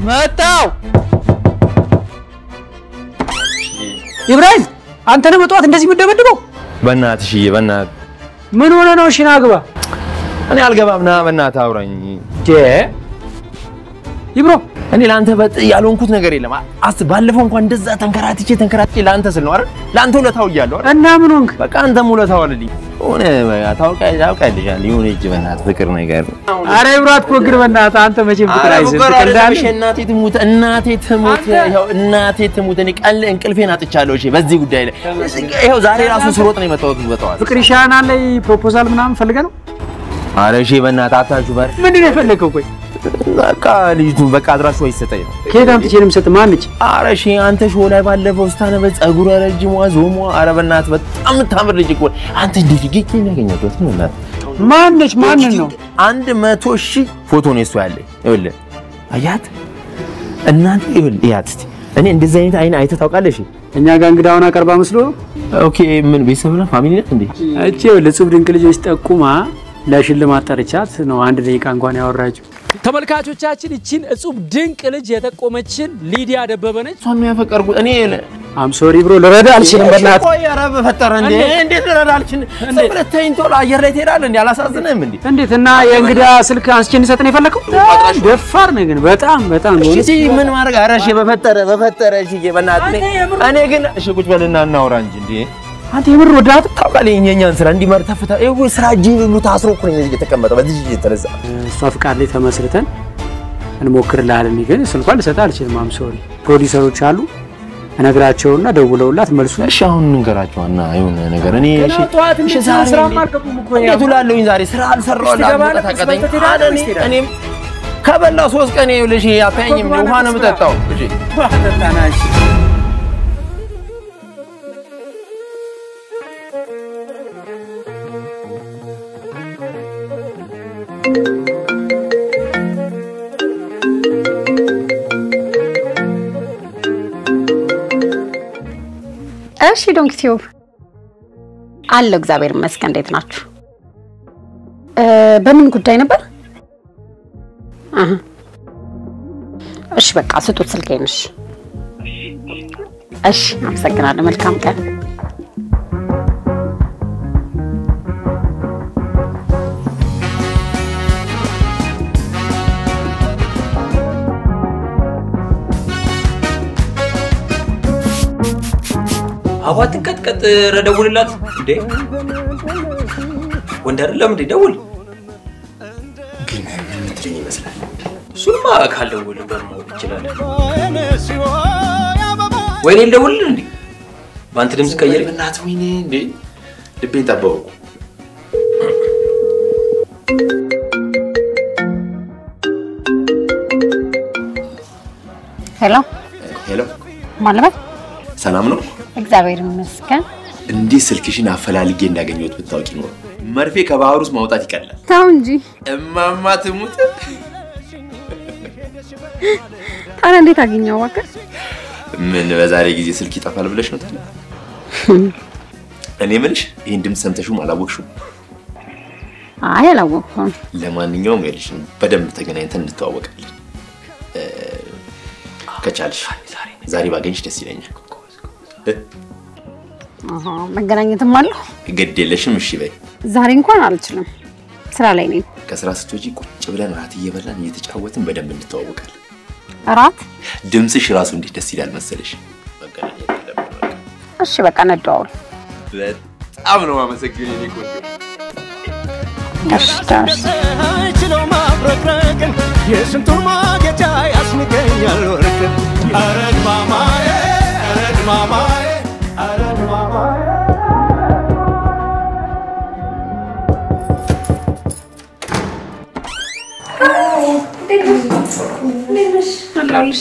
መጣው ኢብራሂም አንተ ነህ በጠዋት እንደዚህ የምትደበድበው? በእናትህ ሽዬ፣ በእናትህ ምን ሆነ ነው? እሺ ና ግባ። እኔ አልገባም። ና በእናትህ አውራኝ። ይብሮ እኔ ለአንተ በጥ ያልሆንኩት ነገር የለም። አስ ባለፈው እንኳን እንደዛ ተንከራትቼ ተንከራትቼ ለአንተ ስል ነው አይደል? ለአንተ ውለታው እያለሁ አይደል? እና ምን ሆንክ? በቃ አንተም ውለታው አለልኝ። ሆነ ታውቃለህ፣ ታውቃለሽ የሆነ እጅ በእናትህ ፍቅር ነገር አረ ይብሮ አትፎግር በእናትህ። አንተ መቼም ፍቅር አይዘህ ትቀልዳለህ። እናቴ ትሙት እናቴ ትሙት ይኸው እናቴ ትሙት። እኔ ቀን እንቅልፌን አጥቻለሁ። እሺ በዚህ ጉዳይ ላይ ይኸው ዛሬ ራሱ ስሮጥ ነው የመጣሁት በጠዋት። ፍቅር ይሻናል ላይ ፕሮፖዛል ምናምን ፈልገህ ነው? ኧረ እሺ በእናትህ አታችሁ በር ምንድን ነው የፈለግከው? ቆይ በቃ ልጅቱን በቃ አድራሹ አይሰጠኝ ነው። ከየት አምጥቼ ነው የምሰጥህ? ማነች? ኧረ እሺ አንተ ሾው ላይ ባለፈው ስታነበ ጸጉረ ረጅሟ ዞሟ፣ ኧረ በእናትህ በጣም የምታምር ልጅ እኮ አንተ እንዴት ጌጌ ያገኘበት ነው? እናትህ ማነች? ማንን ነው? አንድ መቶ ሺህ ፎቶ ነው እሱ ያለኝ። ይኸውልህ አያት እናንተ ይኸውልህ እያት እስኪ እኔ እንደዚህ አይነት አይን አይተህ ታውቃለሽ? እኛ ጋር እንግዳውን አቀርባ መስሎ ኦኬ ምን ቤተሰብ ነህ? ፋሚሊ ነህ እንዴ? እቺ ለጽብ ድንቅ ልጆች ጠቁማ ለሽልማት ጠርቻት ነው አንድ ደቂቃ እንኳን ያወራችው። ተመልካቾቻችን ይቺን እጹብ ድንቅ ልጅ የጠቆመችን ሊዲያ ደበበ ነች። እሷን ነው ያፈቀርኩት እኔ አም ሶሪ ብሮ ልረዳ አልችልም። በእናትህ ቆይ ኧረ በፈጠረ እንዴ እንዴት ልረዳ አልችልም? ዝም ብለህ ተይኝ ቶሎ አየር ላይ ትሄዳለህ እንዴ? አላሳዝንህም እንዴ? እንዴት እና የእንግዳ ስልክ አንስቼ እንሰጥ ነው የፈለከው? ደፋር ነህ ግን በጣም በጣም ነው። እሺ ምን ማድረግ ኧረ እሺ በፈጠረ በፈጠረ እሺ በእናትህ እኔ- እኔ ግን እሺ ቁጭ በልና እናውራ እንጂ እንዴ አንተ የምር ወዳት ታውቃለህ የእኛን ስራ እንዲመር ተፍታ ይኸው ስራ እጅ ሁሉ ታስሮ እኮ ነው የተቀመጠው በዚህ ልጅ የተነሳ እሷ ፍቃድ ላይ ተመስርተን እንሞክርልሃለን። ግን ስልኳን ልሰጥህ አልችልም። አም ሶሪ ፕሮዲሰሮች አሉ እነግራቸውና ደውለውላት መልሱ እሺ አሁን እንገራቸዋና የሆነ ነገር እኔ እሺ ጠዋት እሺ ዛሬ እንዴት ውላለሁኝ ዛሬ ስራ አልሰራሁላት ታቀጠኝ እኔም ከበላው ሶስት ቀን ይኸውልሽ አታየኝም ውሃ ነው የምጠጣው እሺ እሺ ዶንክ ቲዩብ አለው። እግዚአብሔር ይመስገን። እንዴት ናችሁ? እ በምን ጉዳይ ነበር? አሀ እሺ በቃ ስጡት ስልኬን። እሺ እሺ፣ አመሰግናለሁ። መልካም ቀን። አቧ ትንቀጥቀጥ። ኧረ ደውልላት እንዴ! ወንድ አይደለም እንዴ? ደውል። ግን ምን ምትለኝ ይመስላል እሱንማ ካልደውል በማወቅ ይችላል። ወይኔ ልደውልልህ እንዴ? በአንተ ድምፅ ቀየር። እናት ወይኔ እንዴ ልቤን ጠበቁ ሄሎ ሄሎ ማለበት ሰላም ነው እግዚአብሔር ይመስገን። እንዴት ስልክሽን አፈላልጌ እንዳገኘሁት ብታውቂ ኖሮ መርፌ ከባህር ውስጥ ማውጣት ይቀላል ተው እንጂ እማማ ትሙት ታዲያ እንዴት አገኘው? እባክህ ምን በዛሬ ጊዜ ስልክ ይጠፋል ብለሽ ነው ታዲያ? እኔ የምልሽ ይህን ድምፅ ሰምተሽውም አላወቅሽውም። አይ አላወቅኩም። ለማንኛውም ይኸውልሽ በደንብ ተገናኝተን እንተዋወቃለን። እ፣ ከቻልሽ ዛሬ ባገኝሽ ደስ ይለኛል። እ፣ አሃ መገናኘትም አለሁ። ግድ የለሽም እሺ በይ። ዛሬ እንኳን አልችልም፣ ስራ ላይ ነኝ። ከስራ ስትወጪ ቁጭ ብለን ራት እየበላን እየተጫወትን በደንብ እንተዋወቃለን። እራት? ድምፅሽ ራሱ እንዴት ደስ ይላል መሰለሽ። መገናኘት አለብን በቃ። እሺ በቃ እንደዋወል። በጣም ነው የማመሰግነው የኔ ቆንጆ። እሺ ደርስ አይችለው ማብረቅረቅን የስንቱን ማጌጫ ያስንገኛል ወርቅን አረድ ማማዬ አረድ ማማዬ አረድ ማማዬ አለሁልሽ።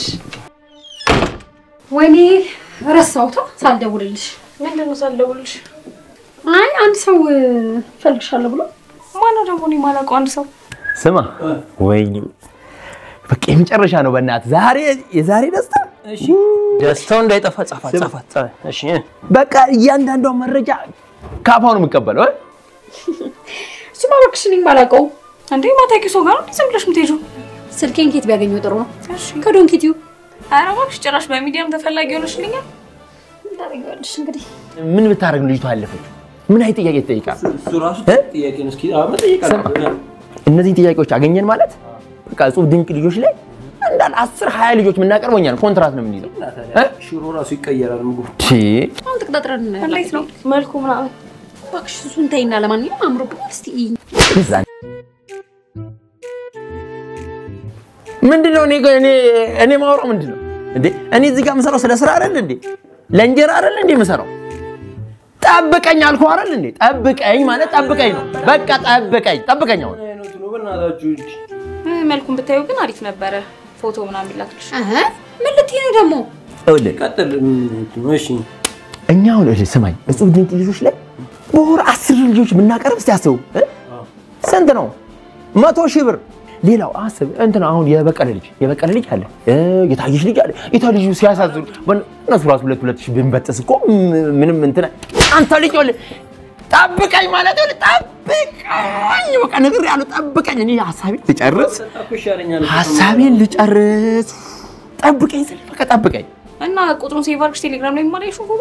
ወይኔ ረሳሁት ሳልደውልልሽ። ምንድን ነው ሳልደውልልሽ? አይ አንድ ሰው እፈልግሻለሁ ብሎ ማነው ደግሞ? እኔ የማላውቀው አንድ ሰው ስማ ወይኔ በቃ የመጨረሻ ነው በእናትህ ዛሬ የዛሬ ደስታ ደስታው እንዳይጠፋ ጻፋት ጻፋት። እሺ በቃ እያንዳንዷ መረጃ ከአፋው ነው የምቀበለው እ? እሱማ እባክሽ እኔ የማላውቀው እንዴ ማታውቂው ሰው ጋር ነው እንዴ ዝም ብለሽ የምትሄጂው? ስልኬን ኬት ቢያገኘው ጥሩ ነው? እሺ ከዶንኪቲዩ ኧረ እባክሽ ጭራሽ በሚዲያም ተፈላጊ ሆነሽልኛል። ምን ታደርጊዋለሽ እንግዲህ። ምን ብታደርግ ነው ልጅቷ ያለፈች? ምን አይነት ጥያቄ ትጠይቃል? እሱ ራሱ እ? ጥያቄ ነው። እስኪ አዎ መጠየቅ አለብን። እነዚህን ጥያቄዎች አገኘን ማለት በቃ እጹብ ድንቅ ልጆች ላይ እንዳለ አስር ሀያ ልጆች የምናቀርበው እኛ ነን። ኮንትራት ነው የምንይዘው። እ? ሽሮ ራሱ ይቀየራል ምግቡ። ቺ አሁን ተቀጣጥረን እንዴት ነው መልኩ ምናምን? እባክሽ እሱን ተይና፣ ለማንኛውም አምሮብኛል። እስቲ እይኝ። እዛ ምንድን ነው እኔ እኔ እኔ ማውራው ምንድን ነው እንዴ? እኔ እዚህ ጋር የምሰራው ስለ ስራ አይደል እንዴ? ለእንጀራ አይደል እንዴ የምሰራው? ጠብቀኝ አልኩህ አይደል እንዴ? ጠብቀኝ ማለት ጠብቀኝ ነው። በቃ ጠብቀኝ፣ ጠብቀኝ አሁን አይነቱ ነው በእናታችሁ እንጂ እ፣ መልኩን ብታዩ ግን አሪፍ ነበረ። ፎቶ ምናምን ቢላክልሽ እህ፣ ምን ልትይ ነው ደግሞ? ይኸውልህ ቀጥል። ምን እሺ እኛ አሁን እልህ ስማኝ፣ እጹብ ድንቅ ልጆች ላይ በወር አስር ልጆች ብናቀርብ እስቲ አስቡ እ? ስንት ነው? መቶ ሺህ ብር። ሌላው አስብ እንትን አሁን የበቀለ ልጅ የበቀለ ልጅ አለ እ፣ የታየች ልጅ አለ የታ ልጁ ሲያሳዝኑ በን- እነሱ ራሱ ሁለት ሁለት ሺህ ብንበጥስ እኮ ም- ምንም እንትን አንተ ልጅ ይኸውልህ ጠብቀኝ ማለት ይኸውልህ ጠብቀኝ፣ በቃ ነግሬሃለሁ፣ ጠብቀኝ። እኔ ሀሳቤን ልጨርስ፣ እኮ ይሻለኛል። ሀሳቤን ልጨርስ። ጠብቀኝ ስል በቃ ጠብቀኝ። እና ቁጥሩን ሴቭ አድርግሽ ቴሌግራም ላይ ማለሽ ፎቶ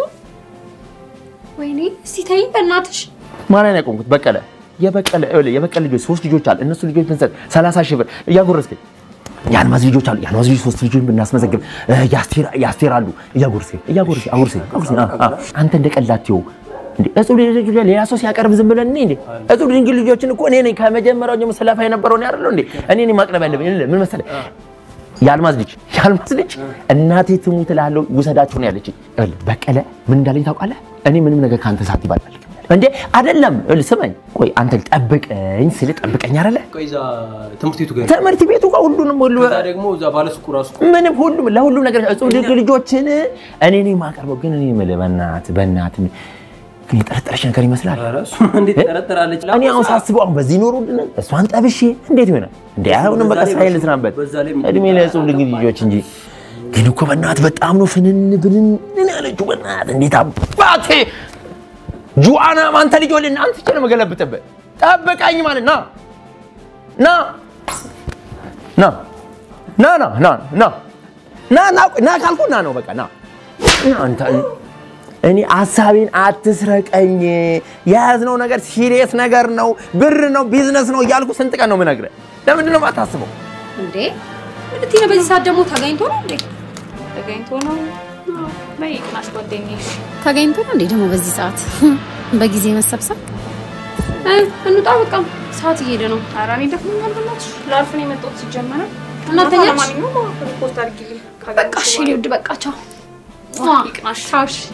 ወይኔ እስቲ ተይኝ በእናትሽ። ማንን ያቆምኩት? በቀለ የበቀለ ይኸውልህ፣ የበቀለ ልጆች ሶስት ልጆች አሉ። እነሱ ልጆች ብንሰጥ 30 ሺህ ብር እያጎረስከኝ። የአልማዝ ልጆች አሉ። የአልማዝ ልጆች ሶስት ልጆች ብናስመዘግብ እ፣ የአስቴር የአስቴር አሉ። እያጎረስከኝ እያጎረስከኝ አጎረስከኝ አጎረስከኝ። አ- አ- አንተ እንደ ቀላቴው እንዴ እጹብ ልጆች ላይ ሌላ ሰው ሲያቀርብ ዝም ብለን እኔ እንዴ እጹብ ድንግል ልጆችን እኮ እኔ ነኝ ከመጀመሪያው ጀምሮ ስለፋ የነበረው እኔ አይደለሁ እንዴ እኔ ነኝ ማቅረብ ያለብኝ። ምን መሰለህ የአልማዝ ልጅ የአልማዝ ልጅ እናቴ ትሙት እልሃለሁ ውሰዳቸው ነው ያለችኝ። ይኸውልህ በቀለ ምን እንዳለኝ ታውቃለህ? እኔ ምንም ነገር ከአንተ ሳት ይባላል እንዴ አይደለም። ይኸውልህ ስማኝ፣ ቆይ አንተ ጠብቀኝ ስል ጠብቀኝ አይደለ? ቆይ እዛ ትምህርት ቤቱ ጋር ትምህርት ቤቱ ጋር ሁሉንም ሁሉ ከዛ ደግሞ እዛ ባለሱቁ ራሱ ምንም ሁሉም ለሁሉም ነገር እጹብ ድንቅ ልጆችን እኔ ነኝ የማቀርበው። ግን እኔ የምልህ በእናትህ በእናትህ ግን የጠረጠረች ነገር ይመስላል። ኧረ እሱ እንዴት ጠረጠራለች? እኔ አሁን ሳስበው አሁን በዚህ ኖሮ ውድነት እሷን ጠብሼ እንዴት ይሆናል እንዴ? አሁንም በቃ ስራዬን ልስራበት በዛ ላይ እድሜ ለእጹብ ድንቅ ልጆች እንጂ ግን እኮ በእናትህ በጣም ነው ፍንን ብንን ያለችው። በእናትህ እንዴት አባቴ ጁዋና አንተ ልጅ ወልና አንተ ቼ ነው የምገለብጥብህ። ጠብቀኝ ማለት ና ና ና ና ና ና ና ና ና ና ካልኩ ና ነው በቃ ና ና አንተ እኔ ሀሳቤን አትስረቀኝ። የያዝነው ነገር ሲሪየስ ነገር ነው፣ ብር ነው፣ ቢዝነስ ነው እያልኩ ስንት ቀን ነው የምነግርህ? ለምንድን ነው የማታስበው? እንዴ ምን ልትይ ነው? በዚህ ሰዓት ደግሞ ተገኝቶ ነው እንዴ? ተገኝቶ ነው በይቅናሽ ጓደኛዬ። እሺ። ተገኝቶ ነው እንዴ ደግሞ በዚህ ሰዓት በጊዜ መሰብሰብ? እ እንውጣ በቃ ሰዓት እየሄደ ነው። ኧረ እኔ ደክሞኛል በእናትሽ። ላርፍ ነው የመጣሁት ሲጀመር። እናተኛች? ለማንኛውም ሪፖርት አድርጊልኝ። በቃ እሺ እኔ ውድ በቃ ቻው። ይቅናሽ። ቻው እሺ።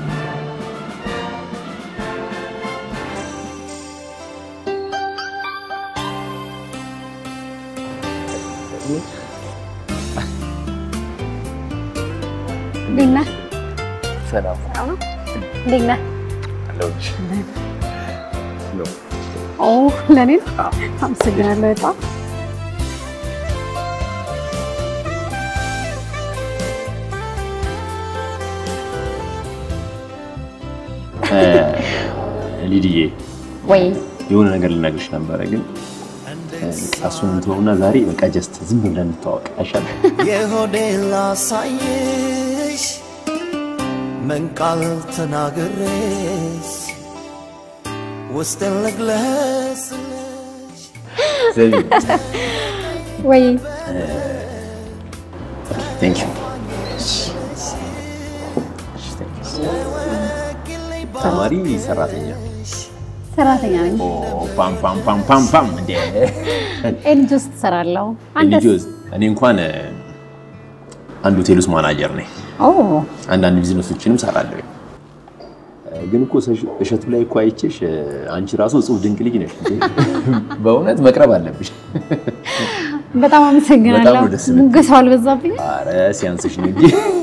እንዴት ነህ? ሰላም እንዴት ነህ? አለሁልሽ። ኦ ለእኔ ነው? አመሰግናለሁ በጣም ሊድዬ ወይ የሆነ ነገር ልነግርሽ ነበረ፣ ግን እሱን እንትሆና ዛሬ በቃ ጀስት ዝም ብለን እንተዋወቅ አይሻልም? የሆዴ ላሳይሽ ምን ቃል ተናግሬስ ውስጥን ልግለጽልሽ ዘቢ ወይ ቴንክ ዩ ተማሪ ሰራተኛ ሰራተኛ ነኝ። ኦ፣ ፓም ፓም ፓም ፓም ፓም እንደ ኤንጂ ውስጥ እሰራለሁ። አንተስ? ልጆዝ እኔ እንኳን እ፣ አንድ ሆቴል ውስጥ ማናጀር ነኝ። ኦ አንዳንድ ቢዝነሶችንም ሰራለሁ። ግን እኮ እሸ- እሸቱ ላይ እኮ አይቼሽ እ፣ አንቺ ራሱ እጹብ ድንቅ ልጅ ነሽ። በእውነት መቅረብ አለብሽ። በጣም አመሰግናለሁ። በጣም ነው ደስ የሚል። ሙገሳው አልበዛብኝም? አረ ሲያንስሽ ነው እንጂ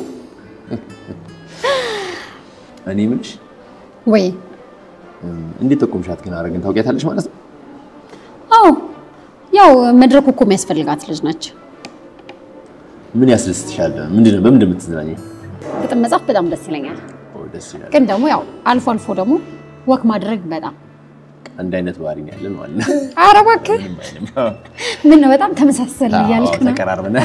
እኔ የምልሽ ወይ እንዴት ጠቆምሻት ግን አረግን ታውቂያታለሽ ማለት ነው? አዎ ያው መድረኩ እኮ የሚያስፈልጋት ልጅ ነች። ምን ያስደስትሻል? ምንድን ነው በምንድን ነው የምትዝናኘው? ግጥም መጻፍ በጣም ደስ ይለኛል። ኦ፣ ደስ ይላል። ግን ደግሞ ያው አልፎ አልፎ ደግሞ ወክ ማድረግ በጣም አንድ አይነት ባህሪ ነው ያለን ማለት ነው። ኧረ እባክህ ምንም አይልም። ምን ነው በጣም ተመሳሰል እያልክ አዎ፣ ነው። ተቀራርበናል።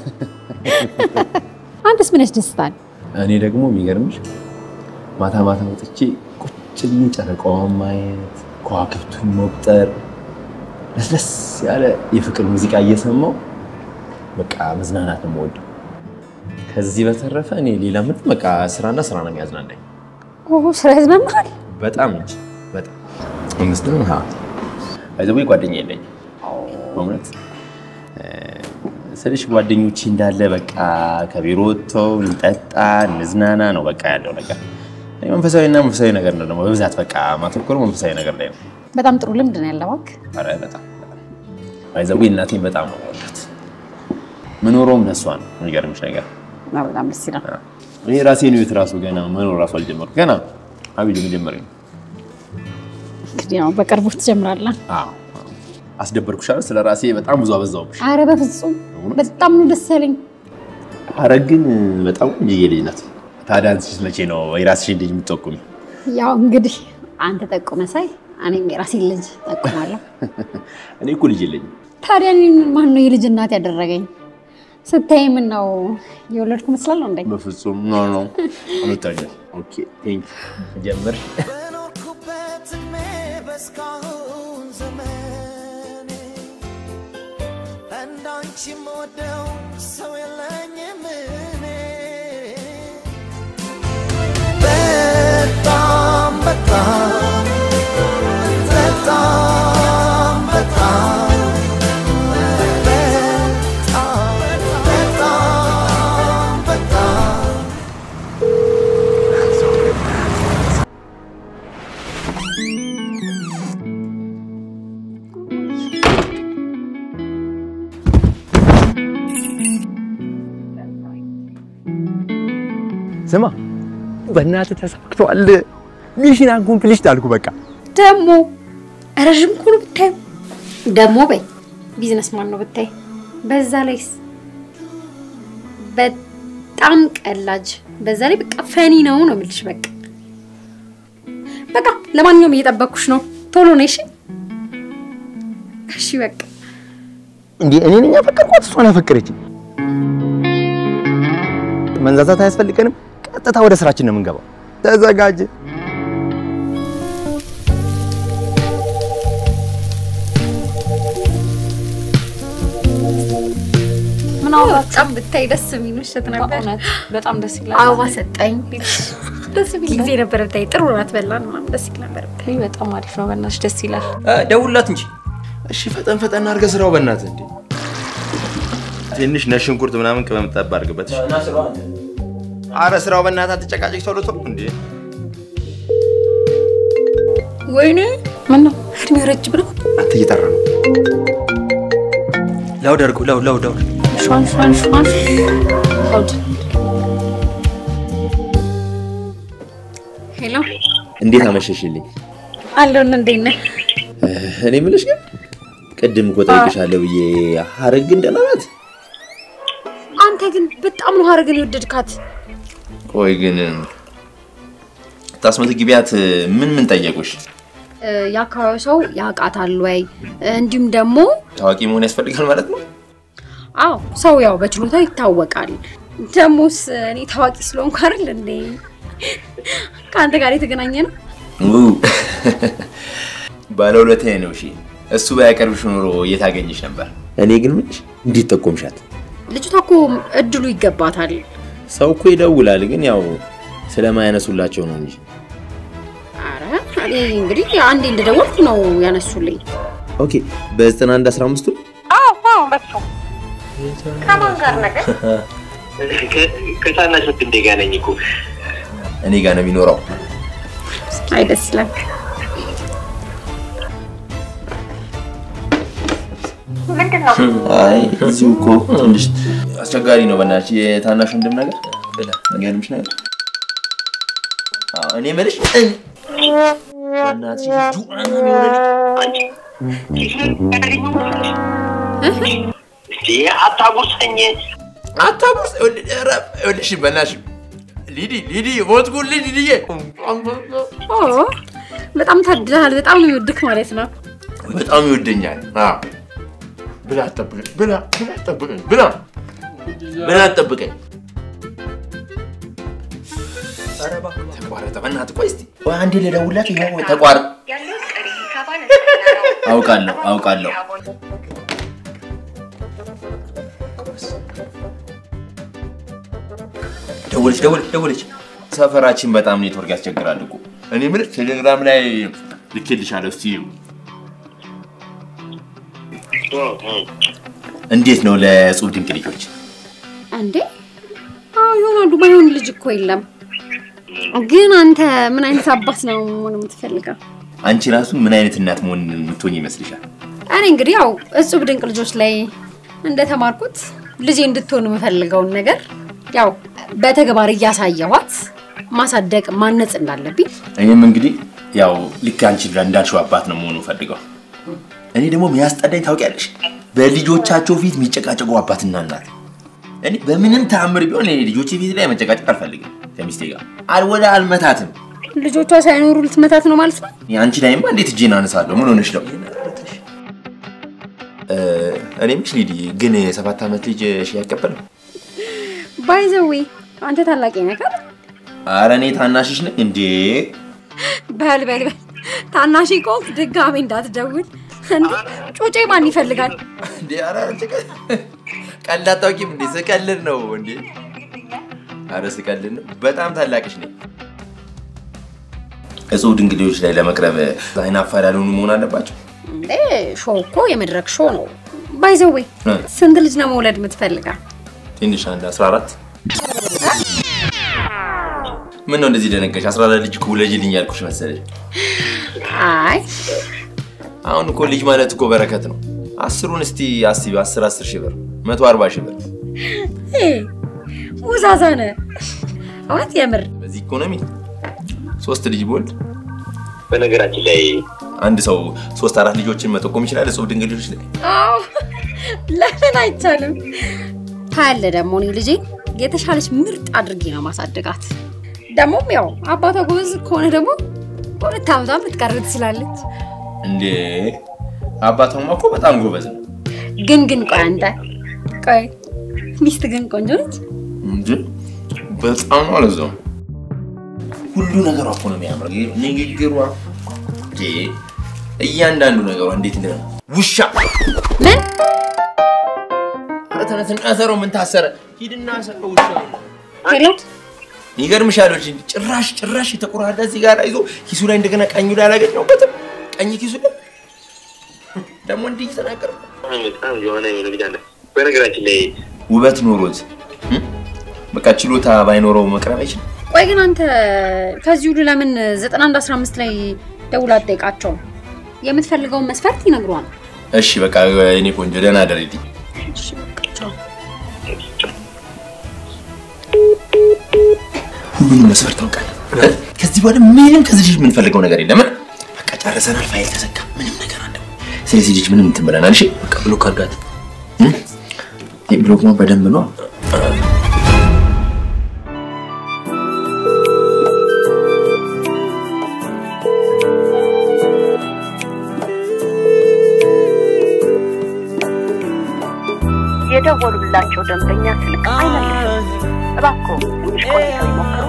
አንተስ ምን ያስደስታል? እኔ ደግሞ የሚገርምሽ ማታ ማታ ወጥቼ ቁጭ ብዬ ጨረቃዋን ማየት፣ ከዋክብቱን መቁጠር፣ ለስለስ ያለ የፍቅር ሙዚቃ እየሰማው በቃ መዝናናት ነው የምወደው። ከዚህ በተረፈ እኔ ሌላ ምንም በቃ ስራና ስራ ነው የሚያዝናናኝ። ኦ ስራ ያዝናናል። በጣም እንጂ በጣም አምስትም ሀ አይዘው ጓደኛ የለኝም በእውነት እ፣ ስልሽ ጓደኞቼ እንዳለ በቃ ከቢሮ ወጥተው እንጠጣ እንዝናና ነው በቃ ያለው ነገር። እኔ መንፈሳዊና መንፈሳዊ ነገር ነው ደግሞ በብዛት በቃ ማተኮር መንፈሳዊ ነገር ላይ ነው። በጣም ጥሩ ልምድ ነው ያለው እባክህ። ኧረ በጣም አይዘው እናቴን በጣም ነው የምወዳት። ምኖረውም ለእሷ ነው። የሚገርምሽ ነገር አዎ፣ በጣም ደስ ይላል። እኔ ራሴን ህይወት ራሱ ገና መኖር ራሱ አልጀመርኩም። ገና አብይ መጀመሪያ ነው። እንግዲህ ያው በቅርቡ ትጀምራለህ። አዎ አዎ። አስደበርኩሽ አይደል? ስለ ራሴ በጣም ብዙ አበዛውብሽ። አረ በፍጹም በጣም ነው ደስ ያለኝ። ኧረ ግን በጣም ቆንጆዬ ልጅ ናት። ታዲያ አንቺስ መቼ ነው የራስሽን ልጅ የምትጠቁሚ? ያው እንግዲህ አንተ ጠቁመህ ሳይ እኔም የራሴን ልጅ ጠቁማለሁ። እኔ እኮ ልጅ የለኝም። ታዲያ እኔን ማን ነው የልጅ እናት ያደረገኝ? ስታይ ምን ነው የወለድኩ መስላለሁ እንዴ? በፍጹም ኖ ኖ አልወጣኝም። ኦኬ ቴንክ ጀምር። በኖርኩበት እድሜ በእስካሁን ዘመኔ እንዳንቺ የምወደው ሰው የለኝም እኔ በጣም በጣም በጣም በጣም በጣም በጣም በጣም ስማ በእናትህ ተሳክቷል። ሚሽን አኮምፕሊሽድ አልኩ። በቃ ደግሞ ረዥም እኮ ነው ብታዩ። ደግሞ በይ ቢዝነስ ማን ነው ብታይ። በዛ ላይስ በጣም ቀላጅ፣ በዛ ላይ በቃ ፈኒ ነው ነው የምልሽ። በቃ በቃ ለማንኛውም እየጠበኩሽ ነው። ቶሎ ነይ እሺ። እሺ በቃ እንዴ እኔ ነኝ ያፈቀርኳት፣ እሷን ያፈቀረችኝ። መንዛዛት አያስፈልገንም። ቀጥታ ወደ ስራችን ነው የምንገባው። ተዘጋጅ። ምን በጣም ብታይ ደስ የሚል ምሽት ነበር። በእውነት በጣም ደስ ይላል። አበባ ሰጠኝ። ደስ የሚል ጊዜ ነበር ብታይ። ጥሩ ራት በላን ምናምን ደስ ይል ነበር ብታይ። ውይ፣ በጣም አሪፍ ነው። በእናትሽ ደስ ይላል። ደውላት እንጂ እሺ ፈጠን ፈጠን አድርገህ ስራው በእናትህ እንዴ። ትንሽ ነጭ ሽንኩርት ምናምን ቅመም ጠብ አድርግበት። እሺ? አረ ስራው በእናትህ አትጨቃጨቅ፣ ቶሎ ቶሎ እንዴ። ወይኔ ምን ነው እድሜው ረጅም ነው። አንተ እየጠራ ነው። ላውድ አድርገው ላውድ ላውድ ላውድ ሿን ሿን ሿን ሆድ ሄሎ እንዴት አመሸሽልኝ? አለሁን። እንዴት ነህ? እኔ የምልሽ ግን ቅድም እኮ ጠይቅሻለሁ ብዬ ሀረግ ግን ደህና ናት? አንተ ግን በጣም ነው ሀረግን የወደድካት። ቆይ ግን ታስመዘግቢያት ምን ምን ጠየቁሽ? እ፣ የአካባቢው ሰው ያውቃታል ወይ? እንዲሁም ደግሞ ታዋቂ መሆን ያስፈልጋል ማለት ነው? አዎ ሰው ያው በችሎታው ይታወቃል። ደሞስ እኔ ታዋቂ ስለሆንኩ አይደል እንዴ ከአንተ ጋር የተገናኘ ነው። ው ባለውለታዬ ነው። እሺ እሱ ባያቀርብሽ ኖሮ የት አገኘሽ ነበር? እኔ ግን ምንሽ እንዴት ጠቆምሻት? ልጅቷ እኮ እድሉ ይገባታል። ሰው እኮ ይደውላል፣ ግን ያው ስለማያነሱላቸው ነው እንጂ። አረ እኔ እንግዲህ አንዴ እንደደወልኩ ነው ያነሱልኝ። ኦኬ በ91 15ቱ ከታናሽ ወንድሜ ጋር ነኝ እኮ። እኔ ጋር ነው የሚኖረው። አይ ደስ ይላል። አይ እዚሁ እኮ ትንሽ አስቸጋሪ ነው። በእናትሽ የታናሽ ወንድም ነገር ነገርምሽ ነገር አዎ፣ እኔ የምልሽ እኔ- በእናትሽ ጁአና የሆነ ልጅ እንዴ አታጉርሰኝ። አታጉርስ። ይኸውልሽ በእናትሽ ሊዲ ሊዲ ሞትኩልሽ ሊዲዬ ኦ በጣም ታድለሃል። በጣም ነው የሚወድክ ማለት ነው። በጣም ይወደኛል። አዎ። ብላ አትጠብቀኝ፣ ብላ ብላ አትጠብቀኝ፣ ብላ ብላ አትጠብቀኝ። ኧረ እባክህ ተቋረጠ። በእናትህ ቆይ እስኪ ቆይ አንዴ ልደውልላት። ይኸው ተቋረጠ። አውቃለሁ አውቃለሁ። ደወለች ደወለች ደወለች። ሰፈራችን በጣም ኔትወርክ ያስቸግራል እኮ። እኔ የምልህ ቴሌግራም ላይ ልኬልሻለሁ። እስኪ ይኸው። እንዴት ነው ለእጹብ ድንቅ ልጆች? እንዴ አዎ ይሆናሉ። ማይሆን ልጅ እኮ የለም። ግን አንተ ምን አይነት አባት ነው መሆን የምትፈልገው? አንቺ ራሱ ምን አይነት እናት መሆን የምትሆኝ ይመስልሻል? እኔ እንግዲህ ያው እጹብ ድንቅ ልጆች ላይ እንደተማርኩት ልጄ እንድትሆን የምፈልገውን ነገር ያው በተግባር እያሳየኋት ማሳደግ ማነጽ እንዳለብኝ እኔም እንግዲህ ያው ልክ አንቺ እንዳልሽው አባት ነው መሆኑ ፈልገው። እኔ ደግሞ የሚያስጠላኝ ታውቂያለሽ፣ በልጆቻቸው ፊት የሚጨቃጨቁ አባትና እናት። እኔ በምንም ተአምር ቢሆን እኔ ልጆቼ ፊት ላይ መጨቃጨቅ አልፈልግም ከሚስቴ ጋር አልወደ አልመታትም። ልጆቿ ሳይኖሩ ልትመታት ነው ማለት ነው። አንቺ ላይማ እንዴት እጄን አነሳለሁ? ምን ሆነሽ ነው? እ፣ እኔ ምሽ ሊዲ ግን የሰባት ዓመት ልጅ ሺ አይቀበልም? ባይዘዌ አንተ ታላቂ ነህ አይደል? አረ እኔ ታናሽሽ ነኝ እንዴ? በል በል በል ታናሽ ቆንክ ድጋሜ እንዳትደውል እንዴ ጩጬ ማን ይፈልጋል? እንዴ አረ አንቺ ቀ- ቀልድ አታውቂም እንዴ? ስቀልድ ነው እንዴ? አረ ስቀልድ ነው። በጣም ታላቅሽ ነኝ። እጹብ ድንቅ ልጆች ላይ ለመቅረብ አይን አፋር ያልሆኑ መሆን አለባቸው። እንዴ ሾው እኮ የመድረክ ሾው ነው። ባይዘዌ እ። ስንት ልጅ ነው መውለድ የምትፈልገው? ትንሽ አንድ 14 ምን ነው እንደዚህ ደነገሽ? 14 ልጅ እኮ ውለጂልኝ ያልኩሽ መሰለሽ። አይ አሁን እኮ ልጅ ማለት እኮ በረከት ነው። አስሩን እስቲ አስቢ፣ 10 10 ሺህ ብር 140 ሺህ ብር እ፣ ውዛዛ ነህ እውነት የምር በዚህ ኢኮኖሚ ሶስት ልጅ ቦልድ በነገራችን ላይ አንድ ሰው ሶስት አራት ልጆችን መጠቆም ይችላል። እጹብ ድንቅ ልጆች ላይ አዎ ለምን አይቻልም? ታያለ ደግሞ እኔ ልጄ የተሻለች ምርጥ አድርጌ ነው ማሳደጋት። ደግሞም ያው አባቷ ጎበዝ ከሆነ ደግሞ በሁለት ዓመቷን ልትቀር ትችላለች። እንዴ አባቷማ እኮ በጣም ጎበዝ ነው ግን ግን ቆይ አንተ ቆይ ሚስት ግን ቆንጆ ነች። እንጂ በጣም ነው አለዛው ሁሉ ነገሯ እኮ ነው የሚያምረው። ይሄ ንግግሯ እንዴ እያንዳንዱ ነገሯ እንዴት እንደ ውሻ ምን ኧረ ተነስና ሰረው ምን ታሰረ? ሂድና ሰረው ውሻ ሄሎ ይገርምሻል እንጂ ጭራሽ ጭራሽ የተቆራረጠ እዚህ ጋር ይዞ ኪሱ ላይ እንደገና ቀኙ ላይ አላገኘሁበትም። ቀኝ ኪሱ ላይ ደግሞ እንዲህ እየተናገረ በጣም የሆነ የሆነ ልጅ አለ። በነገራችን ላይ ውበት ኖሮት እ? በቃ ችሎታ ባይኖረው መቅረብ አይችልም። ቆይ ግን አንተ ከዚህ ሁሉ ለምን 91 15 ላይ ደውላ አትጠይቃቸውም? የምትፈልገውን መስፈርት ይነግሯል። እሺ በቃ እኔ ቆንጆ ደህና አደረልኝ። እሺ በቃ ቻው። ሁሉንም መስፈርት ታውቃለህ። ከዚህ በኋላ ምንም ከዚህ ልጅ የምንፈልገው ነገር የለም። በቃ ጨርሰናል። ፋይል ተዘጋ። ምንም ነገር አለ። ስለዚህ ልጅ ምንም እንትን ብለናል። እሺ በቃ ብሎክ አድርጋት። ይህ ብሎክ ነው በደንብ ነው። የደወሉላቸው ደንበኛ ስልክ አይመልስም። እባክዎ ትንሽ ቆይተው ይሞክሩ።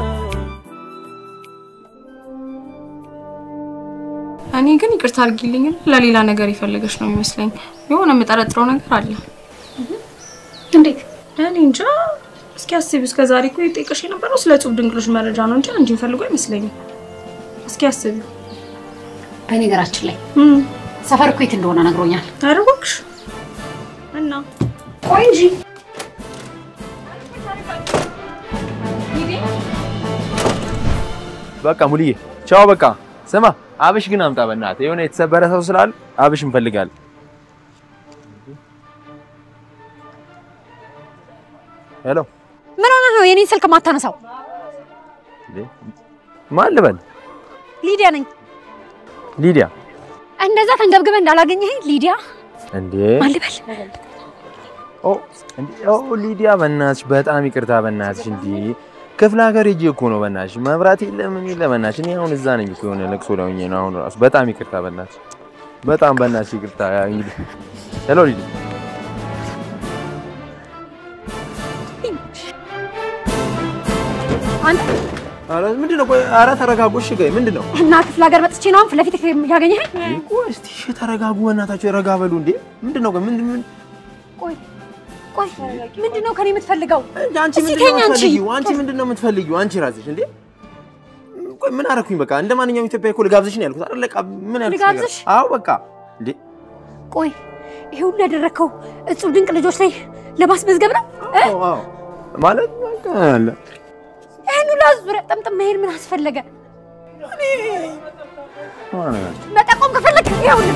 እኔ ግን ይቅርታ አድርጊልኝ፣ ለሌላ ነገር የፈለገች ነው የሚመስለኝ። የሆነ የምጠረጥረው ነገር አለ። እንዴት እኔ እንጃ። እስኪ አስቢ፣ እስከ ዛሬ እኮ የጠየቀሽ የነበረው ስለ እጹብ ድንቅሎች መረጃ ነው እንጂ አንቺን ፈልጎ አይመስለኝም። እስኪ አስቢ። በነገራችን ላይ እም፣ ሰፈር እኮ የት እንደሆነ ነግሮኛል። ኧረ እባክሽ እና ቆይ እንጂ በቃ ሙልዬ ቻው። በቃ ስማ፣ አብሽ ግን አምጣ በእናትህ። የሆነ የተሰበረ ሰው ስላለ አብሽ እንፈልጋለን። ሄሎ፣ ምን ሆነ ነው የኔን ስልክ ማታነሳው? ማን ልበል? ሊዲያ ነኝ። ሊዲያ እንደዛ ተንገብግበ እንዳላገኘህ ሊዲያ እንዴ? ማን ልበል? ኦ እንዴ! ኦ ሊዲያ፣ በእናትሽ በጣም ይቅርታ በእናትሽ። እንዴ ክፍለ ሀገር ሄጄ እኮ ነው በእናትሽ። መብራት የለ ምን የለ በእናትሽ። እኔ አሁን እዛ ነኝ እኮ የሆነ ለቅሶ ላይ ሆኜ ነው አሁን ራሱ። በጣም ይቅርታ በእናትሽ፣ በጣም በእናትሽ ይቅርታ። እንግዲህ ሄሎ ሊሊ አንተ ኧረ ምንድን ነው? ቆይ ኧረ ተረጋጉ። እሺ ቆይ ምንድን ነው? እና ክፍለ ሀገር መጥቼ ነው አሁን ፊት ለፊት ያገኘኸኝ? ቆይ እስቲ እሺ ተረጋጉ፣ በእናታችሁ ረጋ በሉ። እንዴ ምንድን ነው? ቆይ ምንድን ምን ቆይ ቆይ ምንድን ነው ከኔ የምትፈልገው? አንቺ እስኪ ምንድን ነው ተኝ አንቺ። የምትፈልጊው? አንቺ ምንድን ነው የምትፈልጊው? አንቺ ራስሽ እንዴ ቆይ ምን አደረኩኝ? በቃ እንደ ማንኛውም ኢትዮጵያ እኮ ልጋብዝሽ ነው ያልኩት አይደል? በቃ ምን ያልኩት ነገር ልጋብዝሽ? አዎ በቃ እንዴ ቆይ ይሄ ሁሉ ያደረግከው እጹብ ድንቅ ልጆች ላይ ለማስመዝገብ ነው? እ? አዎ አዎ ማለት በቃ አለ ይህን ሁሉ ዙሪያ ጠምጥም መሄድ ምን አስፈለገ? ማለት መጠቆም ከፈለግ ይኸውልህ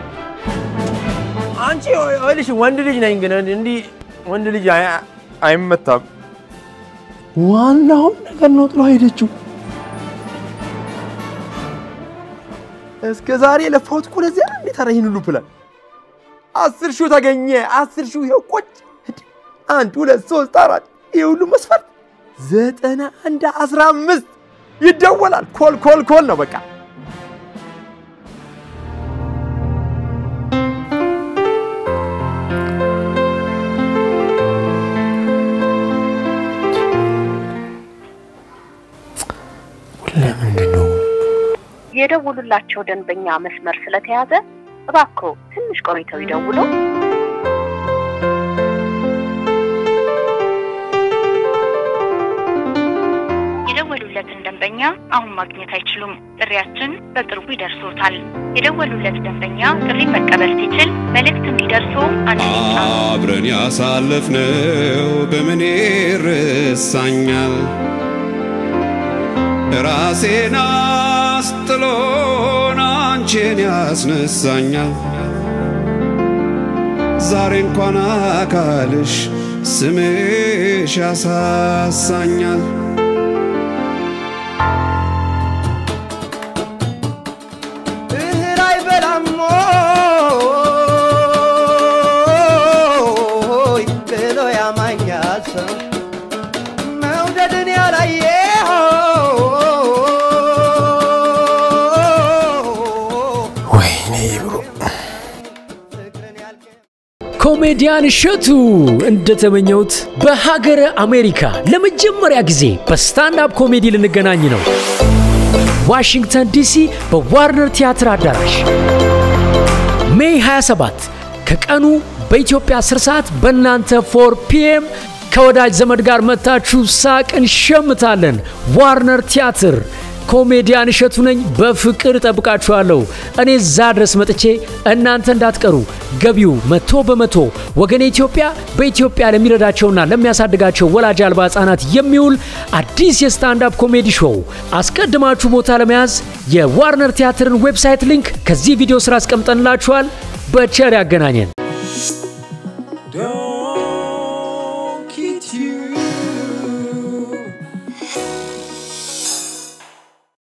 አንቺ ይኸውልሽ ወንድ ልጅ ነኝ፣ ግን እንዲህ ወንድ ልጅ አይ- አይመታም። ዋናውን ነገር ነው ጥሎ ሄደችው። እስከ ዛሬ የለፋሁት እኮ ለዚያ ነው። እንዴት ኧረ ይህን ሁሉ ፕላን አስር ሺው ተገኘ። አስር ሺው ይኸው ቁጭ አንድ ሁለት ሶስት አራት ይህ ሁሉ መስፈርት ዘጠና አንድ አስራ አምስት ይደወላል። ኮል ኮል ኮል ነው በቃ የደውሉላቸው ደንበኛ መስመር ስለተያዘ እባክዎ ትንሽ ቆይተው ይደውሉ። የደወሉለትን ደንበኛ አሁን ማግኘት አይችሉም። ጥሪያችን በቅርቡ ይደርሶታል። የደወሉለት ደንበኛ ጥሪ መቀበል ሲችል መልእክት እንዲደርሶ አንድ ይጫኑ። አብረን ያሳለፍነው በምን ይረሳኛል? ራሴን አስጥሎን አንቺን ያስነሳኛል። ዛሬ እንኳን አካልሽ ስምሽ ያሳሳኛል። እህል አይበላም ሆይ ብሎ ያማኛል ሰው መውደድን ያላየ ወይኔ ብሎ ኮሜዲያን እሸቱ እንደተመኘሁት በሀገረ አሜሪካ ለመጀመሪያ ጊዜ በስታንዳፕ ኮሜዲ ልንገናኝ ነው። ዋሽንግተን ዲሲ በዋርነር ቲያትር አዳራሽ ሜይ 27 ከቀኑ በኢትዮጵያ 10 ሰዓት በእናንተ 4 ፒኤም ከወዳጅ ዘመድ ጋር መታችሁ ሳቅ እንሸምታለን። ዋርነር ቲያትር ኮሜዲያን እሸቱ ነኝ። በፍቅር እጠብቃችኋለሁ። እኔ እዛ ድረስ መጥቼ እናንተ እንዳትቀሩ። ገቢው መቶ በመቶ ወገኔ ኢትዮጵያ በኢትዮጵያ ለሚረዳቸውና ለሚያሳድጋቸው ወላጅ አልባ ህጻናት የሚውል አዲስ የስታንዳፕ ኮሜዲ ሾው። አስቀድማችሁ ቦታ ለመያዝ የዋርነር ቲያትርን ዌብሳይት ሊንክ ከዚህ ቪዲዮ ስራ አስቀምጠንላችኋል። በቸር ያገናኘን።